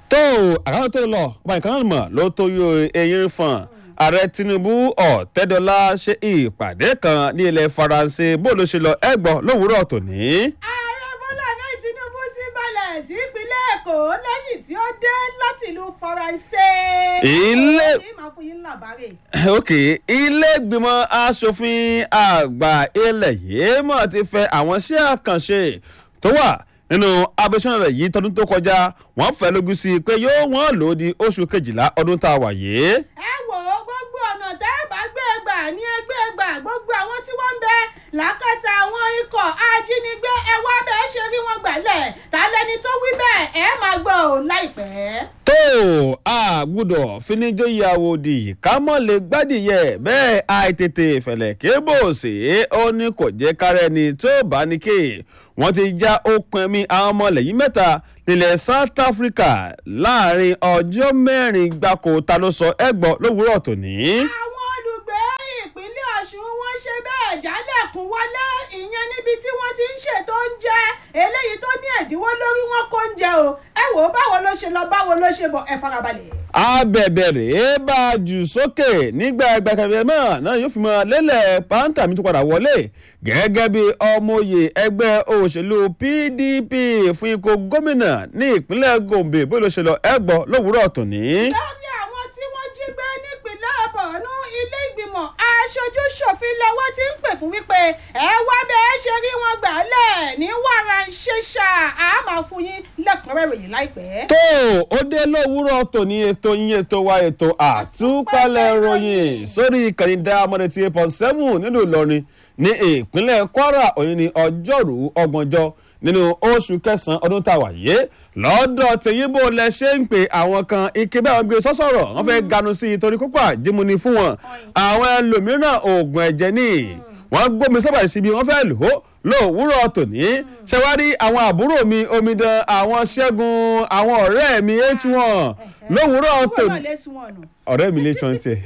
tó àkàrà tó lọ ọba nǹkan náà mọ̀ ló tó yọ eyín fún ààrẹ tinubu ọ̀tẹ́dọ́lá ṣe ìpàdé kan ní ilẹ̀ faransé bó ló ṣe lọ ẹgbọ́n lówùúrọ̀ tòní. ààrẹ bọ́lá náà tinubu ti balẹ̀ sí ìpínlẹ̀ èkó lẹ́yìn tí ó dé láti ìlú faransé. Ilé- ọ̀rọ̀ yìí máa fún yín làbárè. ok ilé ìgbìmọ̀ asòfin àgbà ilẹ̀ yìí mọ̀ ti fẹ́ àwọn iṣẹ́ àkànṣe tó wà nínú abẹ́sọ̀nà rẹ̀ yìí tọdún tó kọjá wọ́n fẹ́ lógún sí i pé yóò wọ́n lò ó di oṣù kejìlá ọdún tá a wà yìí. ẹ wò ó gbogbo ọ̀nà tẹ́ ẹ bá gbé gbà ní ẹgbẹ́ gbà gbogbo àwọn tí wọ́n ń bẹ lákàtà àwọn ikọ̀ ajínigbé ẹ wá bẹ́ẹ̀ ṣe rí wọn gbàlẹ̀ ta lẹni tó wí bẹ́ẹ̀ ẹ máa gbọ́ ò láìpẹ́. tó a gbúdọ̀ finijóyè àwòdì ká mọ̀ lè gbádìyẹ bẹ́ẹ̀ àìtètè fẹ̀lẹ̀ kébò sí ó ní kò jẹ́ kárẹ́ ni tó bá ní ké wọ́n ti já okùn ẹ̀mí àwọn ọmọ ilẹ̀ yìí mẹ́ta nílẹ̀ south africa láàrin ọjọ́ mẹ́rin gbáko ta ló sọ ẹgbọ́ lówùúrọ̀ tòní. àwọn olùgbé ìpínlẹ̀ ọ̀ṣun wọ́n ṣe bẹ́ẹ̀ jálẹ̀kùn wọlé ìyẹn níbi tí wọ́n ti ń ṣètò oúnjẹ eléyìí tó ní ẹ̀dínwó lórí wọn kó oúnjẹ o ẹ wò ó báwo ló ṣe lọ báwo ló ṣe bọ̀ ẹ farabalẹ̀. abẹ̀bẹ̀ rèé bá a jù sókè nígbà ẹgbàkẹ̀bẹ̀ náà náà yóò fi mọ lélẹ̀ pàǹtà mi tó padà wọlé gẹ́gẹ́ bí ọmọye ẹgbẹ́ òṣèlú pdp fún ikọ̀ gómìnà ní ìpínlẹ̀ gombe bó ló ṣe lọ ẹgbọ́ lówùúrọ̀ tòní. lórí àwọn tí wọ́n jí gbé nípìnlẹ̀ borno ilé ìgbìmọ̀ aṣojú ṣòfin lọ́wọ́ ti ń pè fún wípé ẹ wá bẹ́ẹ̀ ṣe rí wọn gbà lẹ̀ ní wàrà ṣẹṣà á máa fún yín lẹ́kùnrẹ́rẹ́ ìròyìn láìpẹ́. tó o dé lówùúrọ̀ tòní ètò yín ètò wa ètò àtúpalẹ̀ ròyìn sórí ìkànnì dáamọ́dé tí eight point seven nílùú ìlọrin ní ìpínlẹ̀ kwara òní ní ọjọ́rú ọgbọ̀njọ́ nínú oṣù kẹsàn-án ọdún tá a wà yé lọ́dọ̀ tèyíbó lẹ ṣe ń pè àwọn kan ike bẹ́ẹ̀ wọ́n gbé sọ́sọ̀rọ̀ wọ́n fẹ́ ganu sí i torí kókó àjímúni fún wọn àwọn ẹlòmíràn oògùn ẹ̀jẹ̀ ní wọ́n gbómi sábà síbi wọ́n fẹ́ lò ó lówùúrọ̀ tòní ṣẹwárí àwọn àbúrò mi omidan àwọn ṣẹ́gun àwọn ọ̀rẹ́ mi h one lówùúrọ̀ kúrò tòní náà lé sí wọn nù ọ̀rẹ́ mi lè tán tiẹ̀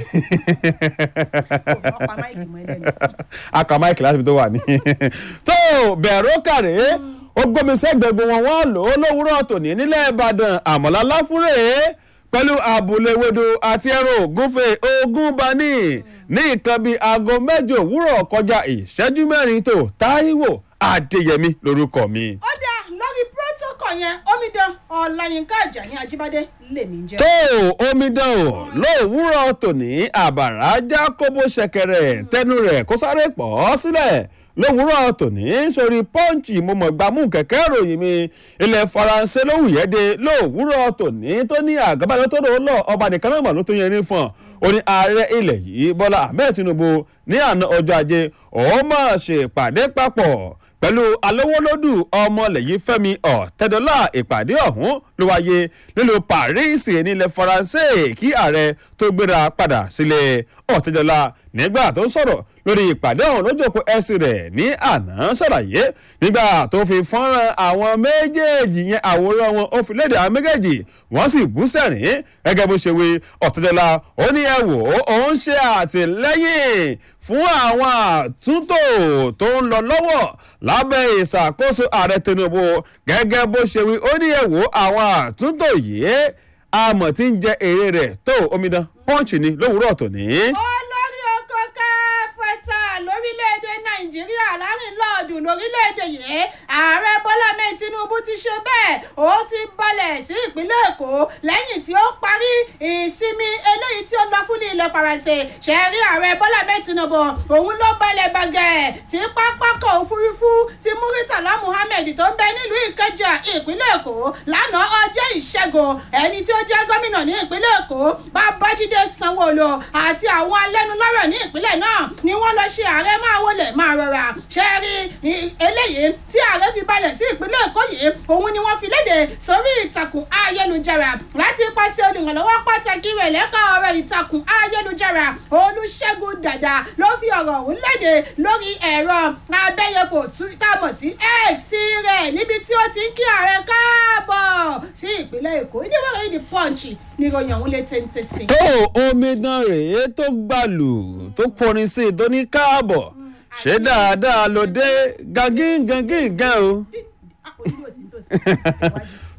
kò fọ́ pa máìkì mọ́ ẹlẹ́nu. aka mike láti fi tó wà ní. tó bẹ̀rù kàrè ó gbómi sẹ́gbẹ̀gbọ̀n wọn wọ́n lò ó lówùúrọ̀ tòní nílẹ̀ ìbàdàn àmọ́lá láfúrẹ́ pẹ̀lú àbúléwédò àti ẹ̀rọ ògúnfẹ̀ ogún bani ní nǹkan bíi aago mẹ́jọ òwúrọ̀ kọjá ìṣẹ́jú mẹ́rin tó táíwò adéyẹmí lórúkọ mi. ó dá lórí protocol yẹn omidan ọláyínká àjàní ajíbádé lèmi ń jẹ́. tó omidan o lówùúrọ̀ tòní àbàrà já kóbó ṣẹ̀kẹ̀rẹ̀ tẹnu rẹ̀ kó sáré pọ̀ sílẹ̀ lówùúrọ̀ tòní sórí pọ́ǹchì mo mọ̀ gbàmú kẹ̀kẹ́ ìròyìn mi ilẹ̀ faransé lówùyẹ́dẹ lówùúrọ̀ tòní tó ní àgábàdàn tó lòó lọ ọba nìkan náà mà ló tó yẹn ní fún ọ ó ní ààrẹ ilẹ̀ yìí bọ́lá ahmed tinubu ní àná ọjọ́ ajé òun máa ṣèpàdé papọ̀ pẹ̀lú alówólódù ọmọlẹ̀yìn fẹ́mi ọ̀tẹ́dọ́là ìpàdé ọ̀hún ló wáyé nílùú paris nílẹ̀ faransé kí ààrẹ tó gbéra padà sílẹ̀ ọ̀tẹ́dọ́là nígbà tó ń sọ̀rọ̀ lórí ìpàdé ọ̀hún lójókòó ẹ̀sìn rẹ̀ ní àná ṣàlàyé nígbà tó fi fọ́nrán àwọn méjèèjì yẹn àwòrán wọn ó fi léde àwọn méjèèjì wọ́n sì bú sẹ́rìn gẹ́gẹ́ bó ṣe wí ọ̀tẹ́dọ́là ó ní ẹ wò ó òun ṣe àtìlẹ́yìn fún àwọn àtúntò tó ń lọ lọ́wọ́ lábẹ́ ìṣàkóso ààrẹ tinubu gẹ́gẹ́ bó ṣe wí ó ní ẹ wò àwọn àtúntò yìí àmọ̀ tí ń jẹ èrè rẹ̀ tó omidan pọ́ǹchì ni lówùúrọ̀ tòní. olórí oko káfẹ́tà lórílẹ̀‐èdè nàìjíríà láàrin lọ́ọ̀dù lórílẹ̀‐èdè yìí ààrẹ bọ́lá mẹ́rin tinubu ti ṣe bẹ́ẹ̀ ó ti balẹ̀ sí ìpínlẹ̀ èkó lẹ́yìn tí ó parí ìsinmi eléyìí tí ó lọ fún ní ilẹ̀ faransé ṣẹ́rí ààrẹ bọ́lá mẹ́rin tinubu òun ló balẹ̀ bàgẹ́ sí pápákọ̀ òfurufú ti muritala muhammed tó ń bẹ nílùú ìkẹjà ìpínlẹ̀ èkó lánàá ọjọ́ ìṣẹ́gun ẹni tí ó jẹ́ gómìnà ní ìpínlẹ̀ èkó babájídé sanwó-olu àti àwọn alẹ́nulọ́rọ̀ ní ìpínlẹ̀ náà ni wọ́n lọ ṣe ààrẹ máa wọlé máa rọra ṣe rí i- eléyìí tí ààrẹ fi balẹ̀ sí ìpínlẹ̀ èkó yìí òun ni wọ́n fi léde sórí ìtàkùn ayélujára láti pàṣẹ olùrànlọ́wọ́ pàtàkì rẹ̀ lẹ́ka ọ̀rọ̀ ìtàkùn ayélujára olùṣègùn dàda ló fi ọ̀rọ̀ ọ̀hún léde lórí ẹ̀rọ abẹ́yẹfò tún- tá a mọ̀ sí x rẹ̀ níbi tí ó ti ń kí ààrẹ káàbọ̀ sí ìpínlẹ̀ èkó ìdíwọ́ rẹ̀ ní punch ní ìròyìn ọ̀hún lè téńté sí. tó omidan rèé tó gbàlù tó kọrin sí i tó ní káàbọ̀ ṣé dáadáa ló dé gangin gangin gan o. Ah, ojú ò sí tòsí.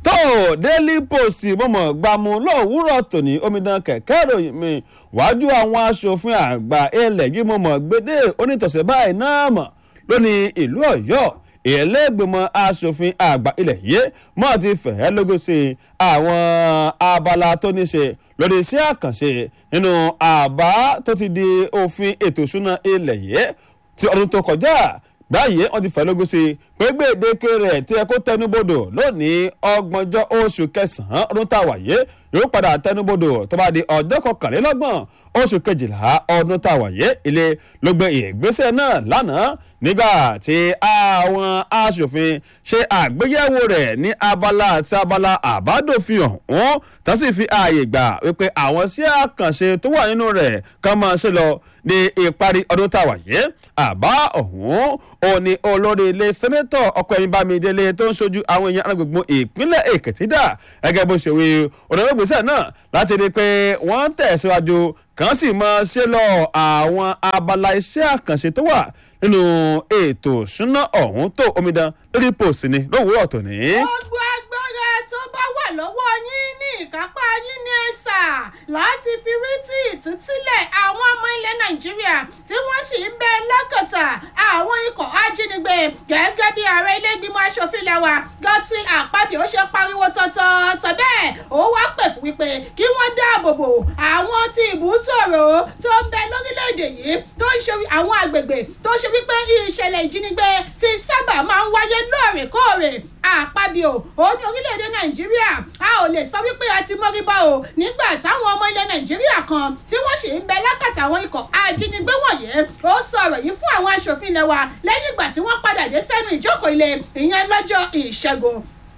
tó daily post mọ̀mọ́ gbàmú lówùúrọ̀ tòní omidan kẹ̀kẹ́ ìròyìn mi wájú àwọn aṣòfin àgbà ilẹ̀ yìí mọ̀mọ́ gbédè onítọ̀sẹ̀ báyìí náà mọ̀ lónìí ìlú ọ̀yọ́ ìlẹ́gbẹ̀mọ̀ asòfin àgbà ilẹ̀ yìí mọ̀ ti fẹ̀ẹ́ lógún sí àwọn abala tó ní ṣe lórí iṣẹ́ àkànṣe nínú àbá tó ti di òfin ètò ìṣúná ilẹ̀ yìí ti ọdún tó kọjá báyìí wọ́n ti fẹ́ lógún sí pé gbèdéke rẹ̀ tí ẹ kó tẹnubodò lónìí ọgbọ̀njọ́ oṣù kẹsàn-án ọdún tá a wà yé yóò padà tẹnubodò tó bá di ọjọ́ kọkànlélọ́gbọ̀n oṣù kejìlá ọdún tá a wà yé ilé ló gbé ìgbésẹ̀ náà lánàá nígbà tí àwọn aṣòfin ṣe àgbéyẹ̀wò rẹ̀ ní abala àti abala àbádòfin ọ̀hún tó sì fi ààyè gbà wípé àwọn sí àkànṣe tó wà nínú rẹ̀ kàn máa ṣe lọ ní ìparí ọdún tá a wà yé àbá ọ̀hún òní olórí ilé sẹ́nẹ́tọ̀ ọkọ̀ ẹ̀yìn bámidélé tó ń ṣojú àwọn èèyàn alágbègbè ìpínlẹ̀ èkìtì dà gẹ́gẹ́ bó ṣe wí òdòdógbèsè náà láti rí i pé wọ́n tẹ̀síwájú kàn sì máa ṣe lọ àwọn abala iṣẹ́ àkànṣe tó wà nínú ètò ìṣúná ọ̀hún tó omidan lórí post ni lówùúrọ̀ tòní. gbogbo agbára tó bá wà lọ́wọ́ yín ní ìkápá yín ní ẹ̀sà láti fi rí tí ìtúsílẹ̀ àwọn ọmọ ilẹ̀ nàìjíríà tí wọ́n sì ń bẹ lọ́kọ̀tà àwọn ikọ̀ ajínigbé gẹ́gẹ́ bí ààrẹ ilé ìgbìmọ̀ asòfin lẹ́wà Godswill Akpabio ó ṣe pariwo tọ̀tọ̀ọ̀tọ̀ bẹ́ẹ̀ ó wá pè fún wípé kí wọ́n dáàbò bò àwọn tí ìbútòrò tó ń bẹ lórílẹ̀‐èdè yìí tó ń ṣe àwọn àgbègbè tó ṣe wípé ìṣẹ̀lẹ̀ ìjínigbé ti sábà máa ń wáyé lóòrèkóòrè Akpabio ó ní orílẹ̀-èdè nàìjíríà a ò lè sọ wípé a ti mọ́rí bá o nígbà táwọn ọmọ ilẹ̀ nàìjíríà kan tí wọ́n sì ń bẹ lákàtà àwọn ikọ̀ ajínigbé wọ̀nyí ó sọ̀rọ̀ yìí fún àwọn aṣòfin ilẹ̀ wa lẹ́yìn ìgbà tí wọ́n padà dé sẹ́nu ìjókòó ilé ìyẹn lọ́jọ́ ìṣẹ́gun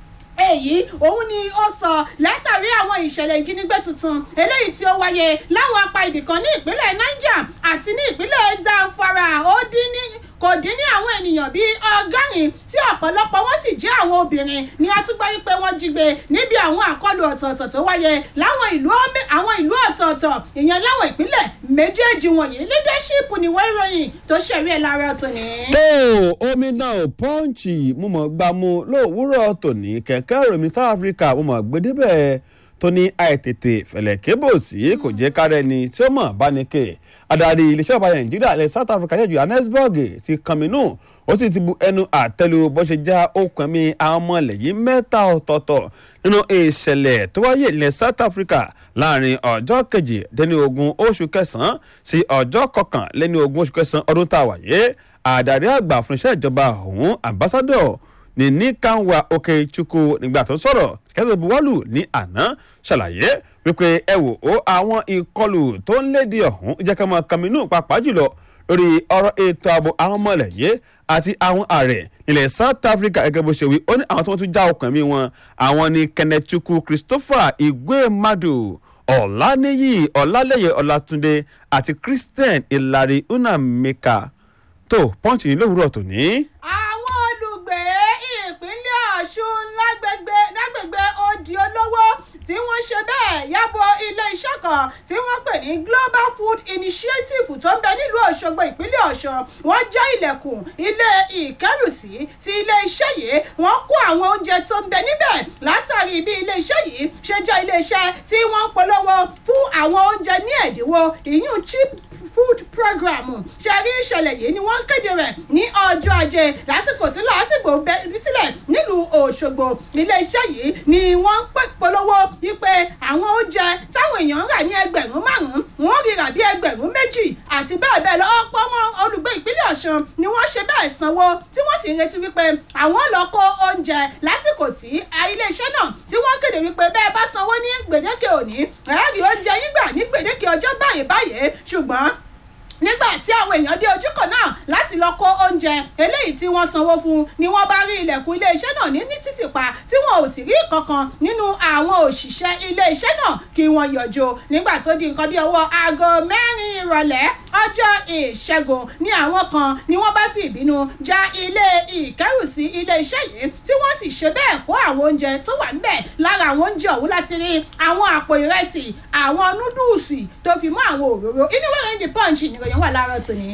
èyí òun ni ó sọ látàrí àwọn ìṣẹ̀lẹ̀ ìjínigbé tuntun eléyìí tí ó wáyé láwọn apá ibìkan ní ìpínlẹ̀ niger àti ní ìpínlẹ̀ zamfara ó dín ní kò dín ní àwọn ènìyàn bíi ọgọ́rin tí ọ̀pọ̀lọpọ̀ wọn sì jẹ́ àwọn obìnrin ni a tún gbọ́ wípé wọ́n jí gbé níbi àwọn àkọlù ọ̀tọ̀ọ̀tọ̀ tó wáyé láwọn ìlú àwọn ìlú ọ̀tọ̀ọ̀tọ̀ ìyẹn láwọn ìpínlẹ̀ méjèèjì wọ̀nyí leadership ni wọ́n ìròyìn tó ṣẹ̀rí ẹ̀ lára tòní. tó omi náà pọ́ǹchì mo mọ̀ gbámú lówùúrọ̀ tòní kẹ̀kẹ́ ìròyìn south africa mo mọ̀ gbẹdẹ́bẹ̀ tó ní àìtètè fẹ̀lẹ̀ kébò sí kò jẹ́ kárẹ́ ni tí ó mọ̀ bá ní ké adarí iléeṣẹ́ ọba nàìjíríà ilẹ̀ south africa jẹ́ johannesburg ti kànmínú ó sì ti bu ẹnu àtẹ́lu bó ṣe já okùn mi àwọn ọmọ ilẹ̀ yìí mẹ́ta ọ̀tọ̀ọ̀tọ̀ nínú ìṣẹ̀lẹ̀ tó wáyé ilẹ̀ south africa láàrin ọjọ́ kejì dẹ́ni ogún oṣù kẹsàn-án sí ọjọ́ kọkànlẹ́ni ogún oṣù kẹsàn-án ọdún tá a wáyé àdarí àgbà fún iṣẹ́ ìjọba ọ̀hún ambassador ní ní kanwa okechukwu nígbà tó sọ̀rọ̀ kẹ́tọ́ buwọ́lù ní àná ṣàlàyé wípé ẹ wò ó àwọn ìkọlù tó ń lédi ọ̀hún jẹ́ ká máa kàmínú pàápàá jùlọ lórí ọ̀rọ̀ ètò ààbò àwọn ọmọ ilẹ̀ yìí àti àwọn ààrẹ ilẹ̀ south africa gẹ́gẹ́ bó ṣe wí ó ní àwọn tó ń tún já ọkàn mi wọn àwọn ní kennethukwu christopher igwemadu ọ̀làníyì ọ̀làlẹ́yẹ ọ̀làtúndé àti christian ìlàrí unameka tó pọ́ǹchì ní lówùúrọ̀ tòní. àwọn olùgbé ìpínlẹ̀ ọ̀ṣun lágbègbè lágbègbè odi olówó tí wọ́n ṣe bẹ́ẹ̀ yàbọ̀ ilé-iṣẹ́ kan tí wọ́n pè ní global food initiative tó ń bẹ nílùú òṣogbo ìpínlẹ̀ ọ̀ṣun wọ́n já ilẹ̀kùn ilé ìkẹ́rùsí ti ilé-iṣẹ́ yìí wọ́n kó àwọn oúnjẹ tó ń bẹ níbẹ̀ látàrí bí ilé-iṣẹ́ yìí ṣe jẹ́ ilé-iṣẹ́ tí wọ́n ń polówó fún àwọn oúnjẹ ní ẹ̀dínwó ìyún cheap food program ṣe rí ìṣẹ̀lẹ̀ yìí ni wọ́n kéde rẹ̀ ní ọjọ́ ajé lásìkò tí lásìkò bẹ́ẹ̀ sílẹ̀ nílùú òṣogbo iléeṣẹ́ yìí ni wọ́n ń polówó wípé àwọn oúnjẹ táwọn èèyàn ń rà ní ẹgbẹ̀rún márùn-ún wọ́n rírà bí ẹgbẹ̀rún méjì àti bẹ́ẹ̀ bẹ́ẹ̀ lọ ọ̀pọ̀ ọmọ olùgbé ìpínlẹ̀ ọ̀ṣun ni wọ́n ṣe bẹ́ẹ̀ sanwó tí wọ́n sì ń retí wípé àwọn lọ kó oúnjẹ lásìkò tí iléeṣẹ́ náà tí wọ́n kéde wípé bẹ́ẹ̀ bá sanwó ní gbèdéke òní ẹ̀ẹ́rì oúnjẹ yín gbà ní gbèdéke ọjọ́ báyìí báyìí ṣùgbọ́n nígbà tí àwọn èèyàn dé ojúkọ̀ náà láti lọ kó oúnjẹ eléyìí tí wọ́n sanwó fún ni wọ́n bá rí ilẹ̀kùn iléeṣẹ́ náà ní ní títì pa tí wọn ò sì rí kankan nínú àwọn òṣìṣẹ́ iléeṣẹ́ náà kí wọ́n yọjú nígbà tó di nǹkan bí ọwọ́ aago mẹ́rin ìrọ̀lẹ́ ọjọ́ ìṣẹ́gun ni àwọn kan ni wọ́n bá fi ìbínú já ilé ìkẹ́rùsí iléeṣẹ́ yìí tí wọ́n sì ṣe bẹ́ẹ̀ kó àwọn oúnjẹ tó wà níbẹ̀ lára àwọn oúnjẹ ọ̀hún láti rí àwọn àpò ìrẹsì àwọn núdùsì tó fi mọ́ àwọn òróró inú wẹ̀rẹ̀ ń di punch nìròyìn wà láàárọ̀ tòní.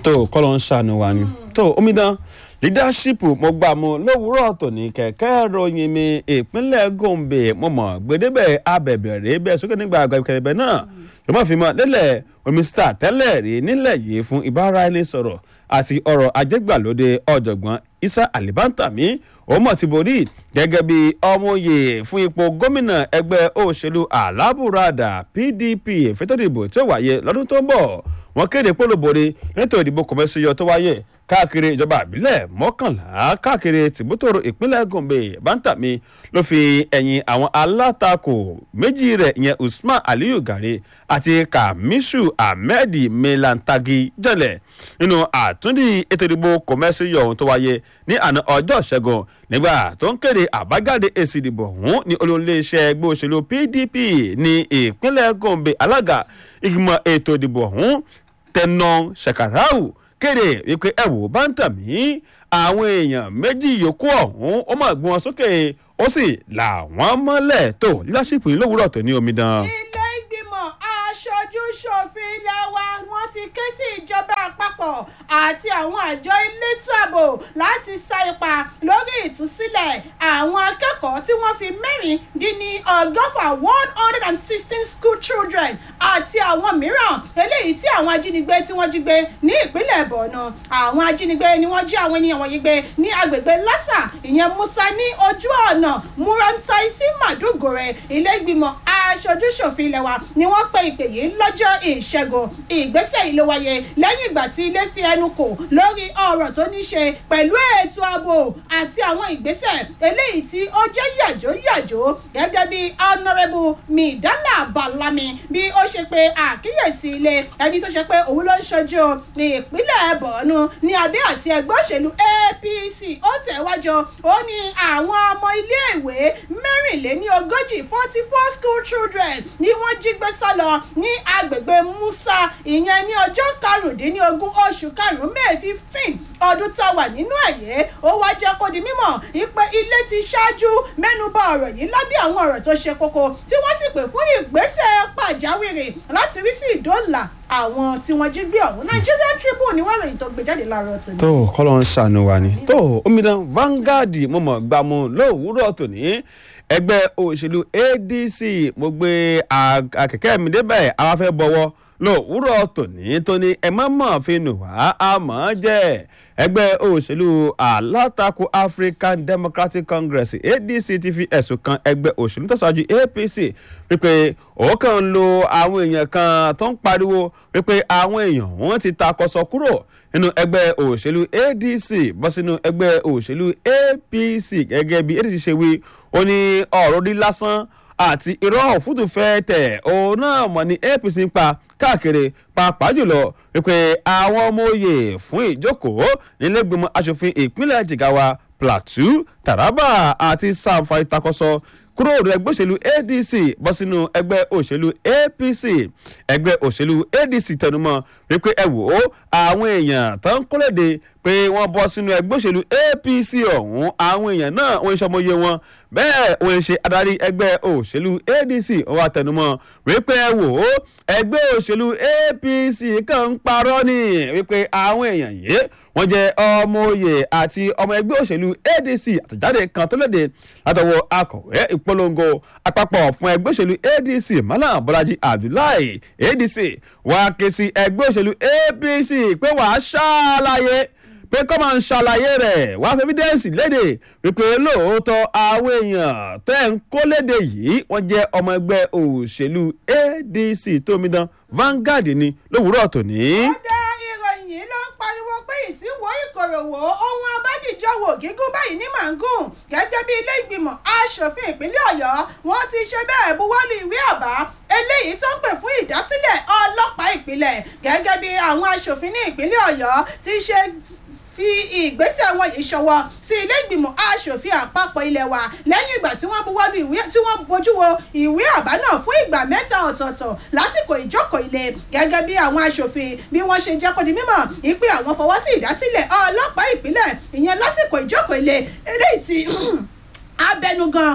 tó kọ́lọ́ ń ṣàánú wa ni tó omidan leadership mo gbà mu lówùúrọ̀ tòní kẹ̀kẹ́ ròyìn mi ìpínlẹ̀ gombe mo mọ̀ gbẹdẹ́bẹ̀ abẹ̀bẹ̀rẹ̀ bẹ́ẹ̀ sókè nígbà àgbẹ̀kẹ̀rẹ̀bẹ̀ náà ló mọ̀ fi mọ́ lélẹ̀ omisita tẹ́lẹ̀ rí nílẹ̀ yìí fún ìbáraẹnisọ̀rọ̀ àti ọ̀rọ̀ ajégbàlódé ọ̀jọ̀gbọ́n isa alibantami ó mọ̀ ti borí gẹ́gẹ́ bí ọmọye fún ipò gómìnà ẹgbẹ́ òṣèlú alábùradà pdp fẹ́tọ́dìbò tí ó wáyé lọ́dún tó ń bọ̀ wọ́n kéde pólóbore nítorí ìdìbò kọ̀mẹ́sìyọ tó wáyé káàkiri ìjọba àbílẹ̀ mọ́kànlá káàkiri tìbútòrò ìpínlẹ̀ gombe bántàmí ló fi ẹ̀yìn àwọn alátakò méjì rẹ̀ ìyẹn usman aliyu gari àti kamishu ahmed melantagi jẹlẹ̀ nínú àtúndì ètò ìdìbò kọ̀mẹ́sìyọ ohun tó wáyé ní àná ọjọ́ ìṣẹ́gun nígbà tó ń kéde àbájáde èsì ìdìbò ọ̀hún ní olóńléeṣẹ́ ẹgbẹ́ òṣèlú pdp ní ìpínlẹ̀ gombe alága ìgbìmọ̀ ètò ìdìbò ọ̀hún tẹnà ṣàkàràù kéde wípé ẹ wò bá ń tà mí àwọn èèyàn méjì yòókù ọ̀hún ó máa gbé wọn sókè ó sì là wọ́n mọ́lẹ̀ tó lílásìpò yìí lówùúrọ̀ tó ní omidan. ilé ìgbìmọ̀ aṣojú ṣòfin ilé wa wọ́n ti ké sí ìjọba àpapọ̀ àti àwọn àjọ elétò ààbò láti sa ipa lórí ìtúsílẹ̀ àwọn akẹ́kọ̀ọ́ tí wọ́n fi mẹ́rin dín ní ọgọ́fà one hundred and sixteen school children àti àwọn mìíràn eléyìí tí àwọn ajínigbé tí wọ́n jí gbé ní ìpínlẹ̀ borno àwọn ajínigbé ni wọ́n jí àwọn ènìyàn wọ̀nyí gbé ní agbègbè lásà ìyẹn musa ní ojú ọ̀nà murantai sí màdúgòrè ilé ìgbìmọ̀ aṣojú ṣòfin ilé wa ni wọ́n pe ìpè yìí lọ́jọ́ ìṣẹ́gun ìgbésẹ̀ yìí ló wáyé lẹ́yìn ìgbà tí ilé fi ẹnu kò lórí ọ̀rọ̀ tó ní ṣe pẹ̀lú ètò ààbò àti àwọn ìgbésẹ̀ eléyìí tí ó jẹ́ yàjóyàjó gẹ́gẹ́ bí honourable midala balami bí ó ṣe pé àkíyèsí ilé ẹni tó ṣe pé òun ló ń ṣojú ìpínlẹ̀ bọ̀ọ̀nù ní abẹ́ àti ẹgbẹ́ òṣèlú apc ó tẹ̀wájú ó ní àwọn ọmọ iléèwé mẹ́rìnléní ogójì forty four school children ni wọ́n jí gbé sá lọ ní agbègbè musa ìyẹn ní ọjọ́ karùndínlógún oṣù karùn-ún may fifteen ọdún tá a wà nínú ẹ̀yẹ́ ó wá jẹ́ kó di mímọ̀ ìpè ilé ti ṣáájú mẹ́nuba ọ̀rọ̀ yìí lábẹ́ àwọn ọ̀rọ̀ tó ṣe kókó tí wọ́n sì pè fún ìgbésẹ̀ pàjáwìrì láti rí sí ìdóòlà àwọn tí wọ́n jí gbé ọ̀hún nigerian tribune ni wọ́n ròyìn tó gbé jáde láàárọ̀ tòní. tó kọ́lọ́ ń ṣàánú wa ni tó omidan Vanguard mo mọ̀ gbàmú lówùúrọ̀ tòní ẹgbẹ́ òṣèlú adc mo gbé akẹ́kẹ́ mi débẹ̀ àwa fẹ́ bọ̀wọ́ lówùúrọ̀ tòní tó ní ẹ má mọ̀ fi nù wá àmọ́ jẹ́ ẹgbẹ́ òṣèlú alátakò african democratic congress adc ti fi ẹ̀sùn kan ẹgbẹ́ òṣèlú tó ṣáájú apc wípé òun kàn ń lo àwọn èèyàn kan tó ń pariwo wípé àwọn èèyàn wọn ti takọsọ kúrò nínú ẹgbẹ́ òṣèlú adc bọ́ sínú ẹgbẹ́ òṣèlú apc gẹ́gẹ́ bí adc ṣe wí ó ní ọ̀rọ̀ rí lásán àti irọ́ òfútù fẹ́ tẹ̀ òun náà mọ̀ ní apc ń pa káàkiri pàápàá jùlọ wípé àwọn ọmọ òye fún ìjókòó nílẹ̀gbìmọ̀ asòfin ìpínlẹ̀ jigawa plateau taraba àti samfara ìtakọ̀sọ kúrò ní ẹgbẹ́ òṣèlú adc bọ́ sínú ẹgbẹ́ òṣèlú apc ẹgbẹ́ òṣèlú adc tẹnumọ́ wípé ẹ wò ó àwọn èèyàn tó ń kólóde pé wọ́n bọ́ sínú ẹgbẹ́ òṣèlú apc ọ̀hún àwọn èèyàn náà wọ́n ń ṣọmọye wọn bẹ́ẹ̀ wọ́n ń ṣe adarí ẹgbẹ́ òṣèlú adc wọ́n wá tẹnumọ́ wípé ẹ wò ó ẹgbẹ́ òṣèlú apc kàn ń parọ́ ni wípé àwọn èèyàn yìí wọ́n jẹ́ ọmọ oyè àti ọmọ ẹgbẹ́ òṣèlú adc àtẹ̀jáde kan tó léde látọwọ́ akọ̀wé ìpolongo àpapọ̀ fún ẹgbẹ́ òṣèlú adc malam bọ́lájí abdullahi adc wàá ké sí ẹgbẹ́ òṣèlú apc pé wàá ṣàlàyé pé kọ́ máa ń ṣàlàyé rẹ̀ wá fi evidence léde wípé lóòótọ́ àwọn èèyàn tẹ́ ń kó léde yìí wọ́n jẹ́ ọmọ ẹgbẹ́ òṣèlú adc tómidan Vanguard ni lówùúrọ̀ tòní. ọ̀dà ìròyìn yìí ló ń pariwo pé ìsínwó ìkòròwò ohun abádìjọwò gígùn báyìí ní màngùn gẹ́gẹ́ bí ilé ìgbìmọ̀ asòfin ìpínlẹ̀ ọ̀yọ́ wọ́n ti ṣe bẹ́ẹ̀ buwọ́lù ìwé àbá eléyìí tó ń pè fún ìdásílẹ̀ ọlọ́pàá ìpínlẹ̀ gẹ́gẹ́ bí àwọn asòfin ní ìpínlẹ̀ ọ̀yọ́ ti ṣe fi ìgbésẹ̀ wọn yìí ṣọwọ́ sí ilé ìgbìmọ̀ asòfin àpapọ̀ ilẹ̀ wa lẹ́yìn ìgbà tí wọ́n buwọ́lu ìwé tí wọ́n bójú wo ìwé àbá náà fún ìgbà mẹ́ta ọ̀tọ̀ọ̀tọ̀ lásìkò ìjókòó ilé gẹ́gẹ́ bí àwọn asòfin bí wọ́n ṣe jẹ́ kó di mímọ̀ ìpè àwọn fọwọ́ sí ìdásílẹ̀ ọlọ́pàá ìpínlẹ̀ ìyẹn lásìkò ìjókòó ilé eléyìí tí abẹnugan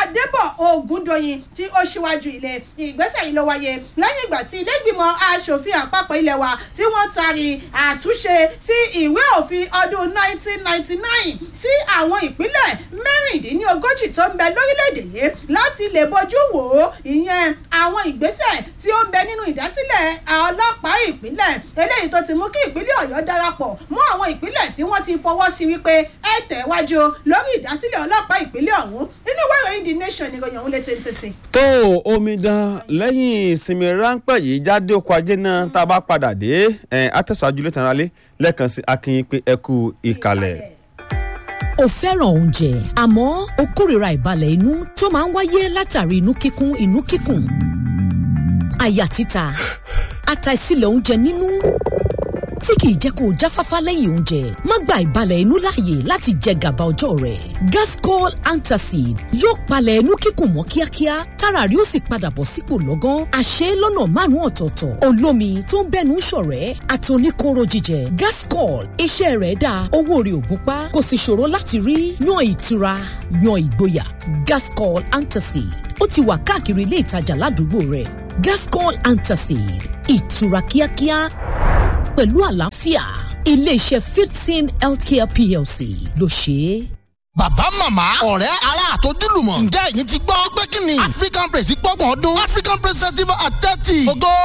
adébọ̀ ògúndòyìn tí ó ṣíwájú ilé ìgbésẹ̀ yìí ló wáyé lẹ́yìn ìgbà tí ilé ìgbìmọ̀ asòfin àpapọ̀ ilé wa tí wọ́n taari àtúnṣe sí ìwé òfin ọdún 1999 sí àwọn ìpínlẹ̀ mẹ́rìndínlógójì tó ń bẹ lórílẹ̀‐èdè yìí láti lè bójú wò ó ìyẹn àwọn ìgbésẹ̀ tí ó ń bẹ nínú ìdásílẹ̀ ọlọ́pàá ìpínlẹ̀ eléyìí tó ti mú kí ìpínlẹ̀ ọ̀yọ́ darapọ̀ mọ́ àwọn ìpínlẹ̀ tí wọ́n ti fọwọ́ sí wípé ẹ tẹ̀wájú lórí ìdásílẹ̀ ọlọ́pàá ìpínlẹ̀ ọ̀hún inú ìwé ìròyìn the nation ni ìròyìn ọ̀hún lè tètè sí. tó omidan lẹ́yìn ìsinmi ráńpẹ́ yìí jáde oko ajé náà tá a bá padà dé àtẹ̀sọ́jú létan rálé lẹ́ẹ̀kan sí akínyìn pé ẹ kú ìkàlẹ̀. o fẹ́ràn oúnjẹ àmọ́ o kórìíra ìbalẹ̀ inú tó máa ń wáyé látàrí inú kíkún inú kíkùn àyà títa àtàìsílẹ̀ oúnjẹ nínú tí kìí jẹ́ kó o jáfáfá lẹ́yìn oúnjẹ má gba ìbalẹ̀ inú láàyè láti jẹ gàba ọjọ́ rẹ̀ gascol antacid yóò palẹ̀ inú kíkùn mọ́ kíákíá tára rí ó sì padà bọ̀ sípò lọ́gán àṣẹ lọ́nà márùn-ún ọ̀tọ̀ọ̀tọ̀ olómi tó ń bẹ́nu ṣọ̀rẹ́ àtòníkóró jíjẹ gascol iṣẹ́ rẹ̀ dáa owó rẹ̀ ò gúnpá kò sì ṣòro láti rí yan ìtura yan ìgboyà gascol antacid ó ti wà káàkiri ilé ìtajà ládùúgbò rẹ̀ gascol antacid ìtura kíákíá pẹ̀lú àlàáfíà iléeṣẹ́ fifteen healthcare plc ló ṣe é. bàbá màmá ọ̀rẹ́ ará àtọ́júlùmọ̀ ǹjẹ́ ẹ̀yin ti gbọ́ pé kí ni african praise gbọ́gbọ̀n ọdún african praise festival at thirty. ògo